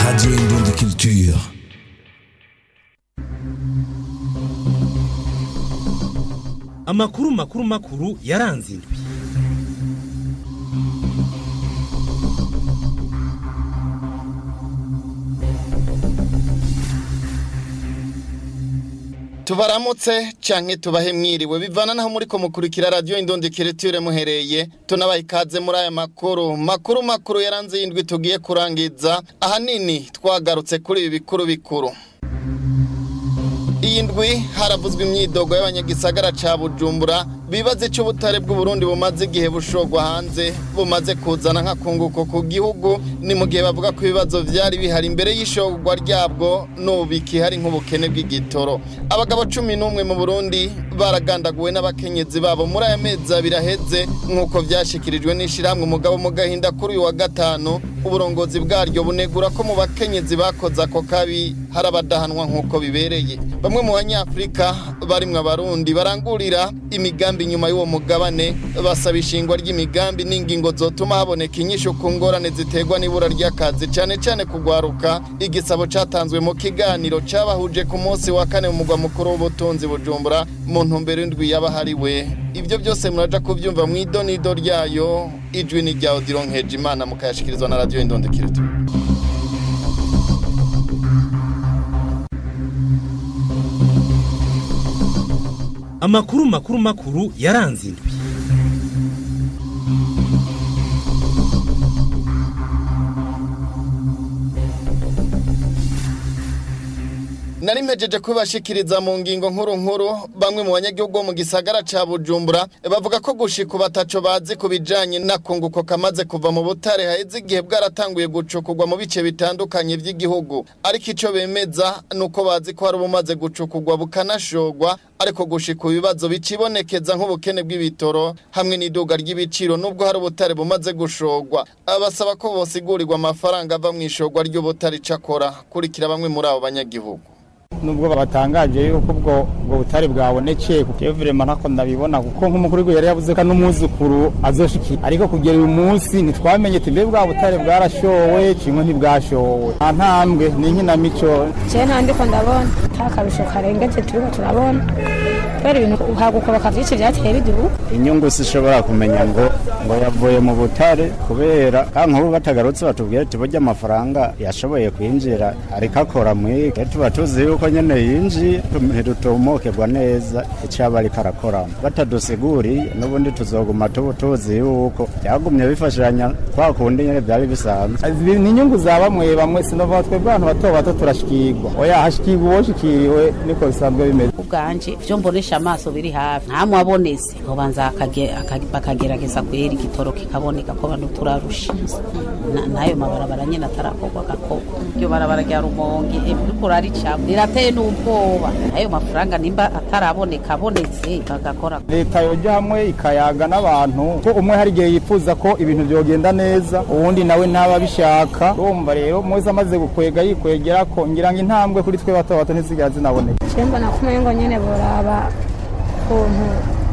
Radio Indonde Culture. amakuru makuru makuru yaranze indwi tubaramutse canke tubahe mwiriwe bivana naho muriko mukurikira radio indondekereture muhereye tunabaha ikaze muri aya makuru makuru makuru yaranze y'indwi tugiye kurangiza ahanini twagarutse kuri ibi bikuru bikuru iyi ndwi haravuzwe imyidogo y'abanyagisagara ca bujumbura bibaza ico ubutare bw'uburundi bumaze igihe bushorwa hanze bumaze kuzana nk'akunguko ku gihugu ni mu gihe bavuga ko ibibazo vyari bihari imbere y'ishorwa ryabwo n'ubu bikihari nk'ubukene bw'igitoro abagabo cumi n'umwe mu burundi baragandaguwe n'abakenyezi babo muri aya mezi abiri aheze nk'uko vyashikirijwe n'ishirahamwe umugabo mu gahinda kuri uyu wa gatanu uburongozi bwaryo bunegura ko mu bakenyezi bakoze ako kabi hari abadahanwa nk'uko bibereye bamwe mu banyafurika barimwo abarundi barangurira imigambi inyuma y'uwo mugabane basaba ishingwa ry'imigambi n'ingingo zotuma haboneka inyishu ku ngorane ziterwa n'ibura ry'akazi cane cane kugwaruka igisabo catanzwe mu kiganiro cabahuje ku munsi wa kane mu mugwa mukuru w'ubutunzi bujumbura mu ntumbero indwi yabahariwe ivyo byose muraja kuvyumva mw'idonido ryayo ijwi ni rya odiro nkejimana mukayashikirizwa na radio indondekirito amakuru makuru makuru yaranze indwi nari mpejeje kubashikiriza mu ngingo nkuru nkuru bamwe mu banyagihugu bo mu gisagara ca bujumbura bavuga ko gushika bataco bazi ku bijanye n'akunguko kamaze kuva mu butare haheze igihe bwaratanguye gucukurwa mu bice bitandukanye vy'igihugu ariko ico bemeza nuko bazi ko hari ubumaze gucukurwa bukanashorwa ariko gushika ibibazo bicibonekeza nk'ubukene bw'ibitoro hamwe n'iduga ry'ibiciro nubwo hari ubutare bumaze gushorwa abasaba ko bosigurirwa amafaranga ava mu ishorwa ry'ubutare icakora kurikira bamwe muri abo banyagihugu nubwo batangaje yuko ubwo ubwo butare bwabonekeye kuko vrema ntako ndabibona kuko nk'umukuru w'igihugu yari yavuze ko n'umwuzukuru azoshikira ariko kugera uyu munsi ntitwamenye ati mbe bwa butare bwarashowe kimwe ntibwashowe nta ntambwe ni inkinamico je nta ndiko ndabona nta karusho karengeje turiko turabona kubera ibintu uhagukoroka vyinshi vyateye bidubu inyungu sishobora kumenya ngo ngo yavuye mu butare kubera kandi nk'ubu batagarutse batubwira ati burya amafaranga yashoboye kwinjira ariko akora mwike tuba tuzi yuko nyene yinjiye ntidutumukirwa neza ico yaba ariko arakoramo batadusiguriye n'ubundi tuzoguma tubu tuzi yuko byagumye bifashanya kwa kundi nyene vyari bisanzwe Izi ni inyungu za bamwe bamwe sinova twebwe abantu bato bato turashikirwa oya hashikirwa uwoshikiriwe niko bisanzwe bimeze ubwanje ivyo mbonesha amaso biri hafi nta mwaboneze nkobanza bakagerageza kwera igitoro kikaboneka ko bantu turarusha Na- n'ayo mabarabara nyene atarakorwa gakorwa iryo barabara rya rumonge uriko uraricamo rirateye n'ubwoba ayo mafaranga nimba ataraboneka abonetse bagakora leta yoja hamwe ikayaga n'abantu ko umwe hari igihe yifuza ko ibintu vyogenda neza uwundi nawe ntaba abishaka urumva rero mwese amaze gukwega yikwegera ko ngira ngo intambwe kuri twe bato bato ntizigera zinaboneka je mbona ko umengo nyene boraba ukuntu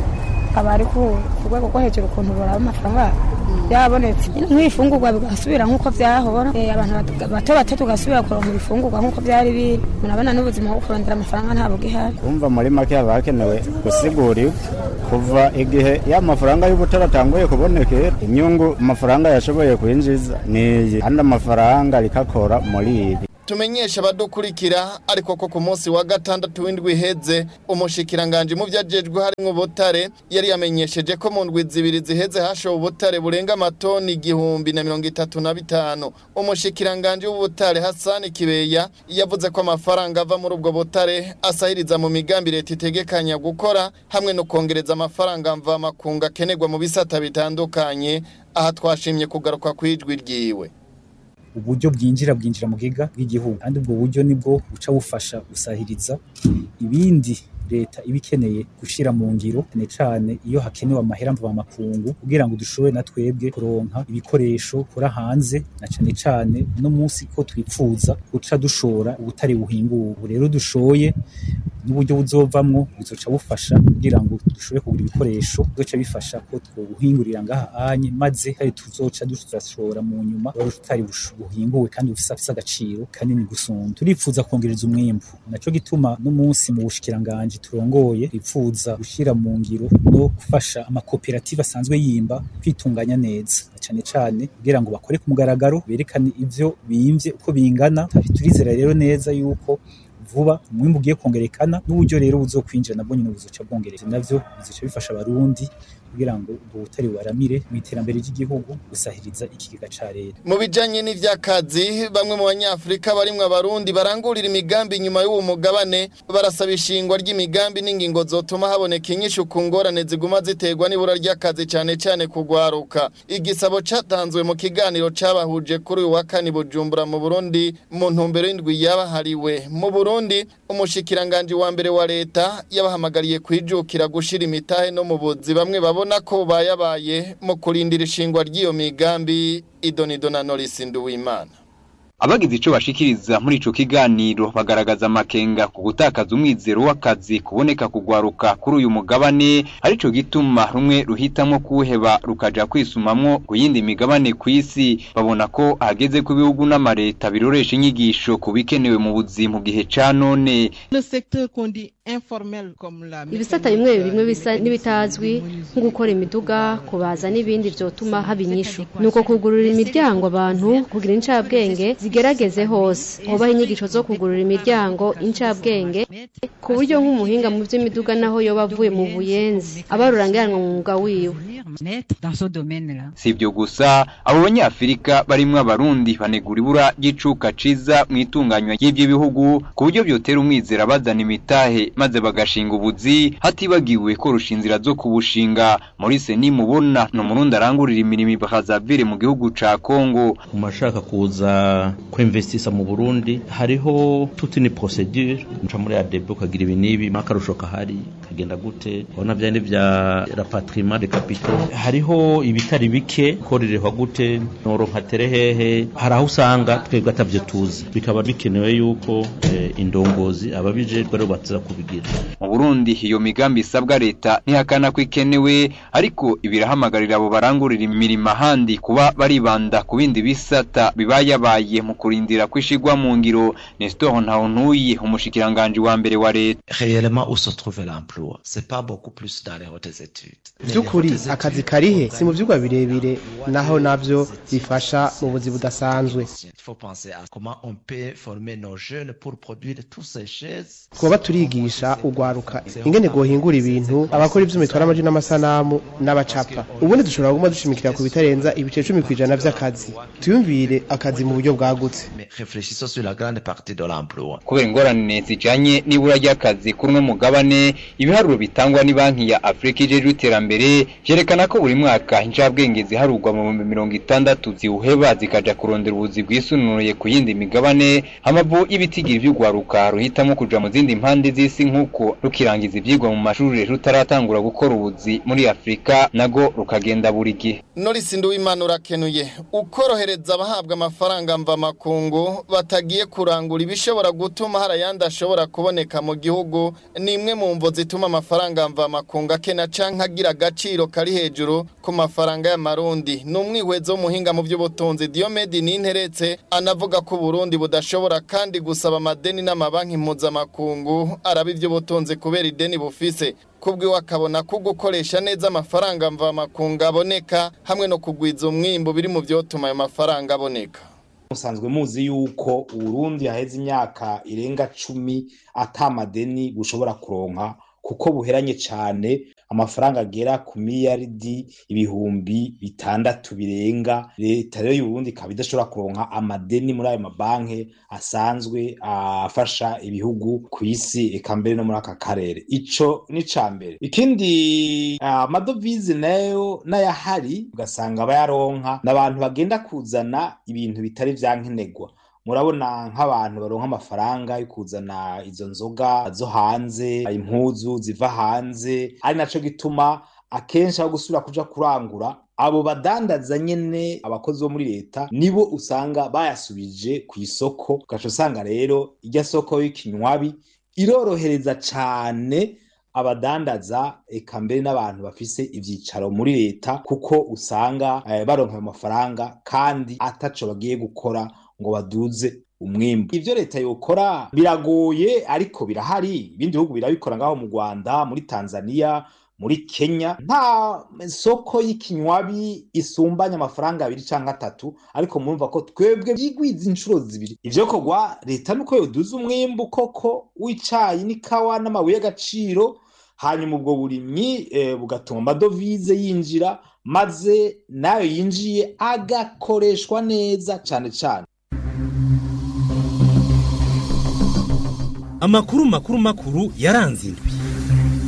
abari ku ku rwego rwo hejuru ukuntu boraba amafaranga byabonetse nk'ibifungurwa bigasubira nk'uko vyahora Eh, abantu bato- bato bato tugasubira kuronka ibifungurwa nk'uko vyari biri murabona n'ubuzima bwo kurondera amafaranga ntabwo gihari kumva muri make haba hakenewe gusigura kuva igihe ya mafaranga y'ubutare atanguye kubonekera inyungu amafaranga yashoboye kwinjiza niyi kandi amafaranga rikakora muri ibi tumenyesha abadukurikira ariko ko ku munsi wa gatandatu w'indwi iheze umushikiranganje mu vyajejwe harimwo ubutare yari yamenyesheje ko mu ndwi zibiri ziheze hashowe ubutare burenga amatoni igihumbi na mirongo itatu na bitanu umushikiranganje w'ubutare Hassan Kibeya yavuze ko amafaranga ava muri ubwo butare asahiriza mu migambi leta itegekanya gukora hamwe no kongereza amafaranga mva makunga akenerwa mu bisata bitandukanye aha twashimye kugaruka kwijwi ryiwe uburyo bwinjira bwinjira mu giga bw'igihugu kandi ubwo buryo nibwo buca bufasha gusahiriza ibindi leta iba ikeneye gushira mu ngiro cyane cyane iyo hakenewe amahera mvamakungu kugira ngo dushobore na twebwe kuronka ibikoresho kora hanze na cyane cyane no munsi ko twipfuza guca dushora ubutari buhinguwe ubu rero dushoye n'uburyo buzovamwo buzoca bufasha kugira ngo dushobore kugura ibikoresho bizoca bifasha ko twobuhingurira ngaha anye maze kandi tuzoca tuzashora mu nyuma wari utari bushu- buhinguwe kandi bufise afise agaciro kanini gusumba turifuza kongereza umwimbu naco gituma n'umunsi mu bushikiranganji turongoye twifuza gushira mu ngiro no gufasha amakoperative asanzwe yimba kwitunganya neza na cane cane kugira ngo bakore ku mugaragaro berekane ivyo bimvye uko bingana turizera rero neza yuko vuba umwimbu ugiye kongerekana n'uburyo rero buzokwinjira nabwo nyine buzoca bwongereza navyo bizoca bifasha abarundi kugira ngo ubwo butari bubaramire mu iterambere ry'igihugu gusahiriza ikigega ca leta mu bijanye n'ivy'akazi bamwe mu banyafurika barimwo abarundi barangurira imigambi inyuma y'uwo mugabane barasaba ishingwa ry'imigambi n'ingingo zotuma haboneka inyishu ku ngorane ziguma ziterwa n'ibura ry'akazi cane cane kugwaruka igisabo catanzwe mu kiganiro cabahuje kuri uyu wa kane i bujumbura mu burundi mu ntumbero y'indwi yabahariwe mu burundi umushikiranganji wa mbere wa leta yabahamagariye kwijukira gushira imitahe no mu buzi bamwe babona ko bayabaye mu kurindira ishingwa ry'iyo migambi idonido na norisi nduwimana abagize ico bashikiriza muri ico kiganiro bagaragaza amakenga ku gutakaza umwizero w'akazi kuboneka kugwaruka kuri uyu mugabane arico gituma rumwe ruhitamwo kuwuheba rukaja kwisumamwo ku yindi migabane kw'isi babona ko hageze ko ibihugu n'amareta biroresha inyigisho ku bikenewe mu buzi mu gihe ca none ibisata bimwe bimwe bisa n'ibitazwi nko gukora imiduga kubaza n'ibindi vyotuma haba inyishu nuko kugurura imiryango abantu kugira incabwenge zigerageze hose hobaho inyigisho zo kugurura imiryango incabwenge ku buryo nk'umuhinga mu vy'imiduga naho yoba avuye mu buyenzi aba rurangiranwa mu mwuga wiwe si ibyo gusa abo banyafurika barimwo abarundi banegura ibura ry'icuka ciza mu itunganywa ry'ivyo bihugu ku buryo vyotera umwizera bazana imitahe maze bagashinga ubuzi hatibagiwe ko rushinzira zo kubushinga Maurice nimubona ni umurundi arangurira imirimo i Brazzaville mu gihugu ca Congo mu bashaka kuza kwinvestisa mu Burundi hariho toute une procédure nca muri ADB ukagira ibi n'ibi makarusho kahari kagenda gute ubona vyane vya rapatriement de capitaux hariho ibitari bike korerehwa gute noronka tere hehe hari aho usanga twebwe atavyo tuzi bikaba bikenewe yuko eh, indongozi ababijejwe aribo baza kubigira mu Burundi iyo migambi isabwa leta ntihakana ko ikenewe ariko ibirahamagarira abo barangurira imirimo ahandi kuba baribanda ku bindi bisata bibayabaye mu kurindira kwishigwa mu ngiro Nestor Ntawontuye umushikiranganji wa mbere wa leta réellement où se trouve l'emploi c'est pas beaucoup plus dans les hautes études by'ukuri akazi karihe si mu vyigwa birebire naho navyo bifasha mu buzi budasanzwe il faut penser à comment on peut former nos jeunes pour produire tous ces choses twoba turigisha ugwaruka ingene gohingura ibintu abakora ivyo mitwara amaji n'amasanamu n'abacapa ubundi dushobora kuguma dushimikira ku bitarenza ibice cumi kw'ijana vy'akazi tuyumvire akazi mu buryo bwagutse mais réfléchissons sur la grande partie de l'emploi kubera ingorane zijanye n'ibura ry'akazi kuri uno mugabane ibiharuro bitangwa ni banki ya Afrika ijejwe iterambere vyerekana ko buri mwaka incabwenge ziharurwa mu bihumbi mirongo itandatu ziwuheba zikaja kurondera ubuzi bwisununuye ku yindi migabane amavu y'ibitigira vy'ugwaruka ruhitamo kuja mu zindi mpande z'isi nk'uko rukirangiza ivyigwa mu mashuri rutaratangura gukora ubuzi muri Afrika nago rukagenda buri gihe norisi nduwimana urakenuye ukorohereza abahabwa amafaranga mva makungu batagiye kurangura ibishobora gutuma hari ayandi ashobora kuboneka mu gihugu ni imwe mu mvo zituma amafaranga mva makungu akena canke agira agaciro kari hejuru ku mafaranga y'amarundi ni umwihwezo w'umuhinga mu by'ubutunzi Diomede Ninteretse anavuga ko Burundi budashobora kandi gusaba amadeni n'amabanki mpuzamakungu araba iby'ubutunzi kubera ideni bufise kubwiwe akabona ko gukoresha neza amafaranga mva makungu aboneka hamwe no kugwiza umwimbu biri mu byotuma ayo mafaranga aboneka musanzwe muzi yuko uburundi haheze imyaka irenga cumi atamadeni bushobora kuronka kuko buheranye cyane amafaranga agera ku miliyaridi ibihumbi bitandatu birenga leta rero y'uburundi ikaba idashobora kuronka amadeni muri ayo mabanki asanzwe afasha ibihugu ku isi eka mbere no muri aka karere ico ni ca mbere ikindi amadovize nayo n'ayahari ugasanga bayaronka n'abantu bagenda kuzana ibintu bitari vyankenerwa murabona nk'abantu baronka amafaranga yo kuzana izo nzoga zo hanze impuzu ziva hanze ari naco gituma akenshi aho gusubira kuja kurangura abo badandaza nyene abakozi bo muri leta nibo usanga bayasubije ku isoko ugaca usanga rero irya soko y'ikinywabi irorohereza cane abadandaza eka mbere n'abantu bafise ivyicaro muri leta kuko usanga eh, baronka ayo mafaranga kandi ataco bagiye gukora ngo baduze umwimbu ivyo leta yokora biragoye ariko birahari ibindi bihugu birabikora ngaho mu Rwanda muri Tanzania muri Kenya nta soko y'ikinywabi isumbanya amafaranga abiri canke atatu ariko murumva ko twebwe byigwiza inshuro zibiri ivyo kogwa leta nuko yoduza umwimbu koko w'icayi n'ikawa n'amabuye y'agaciro hanyuma ubwo burimyi eh, bugatuma amadovize yinjira maze nayo yinjiye agakoreshwa neza cane cane amakuru makuru makuru yaranze indwi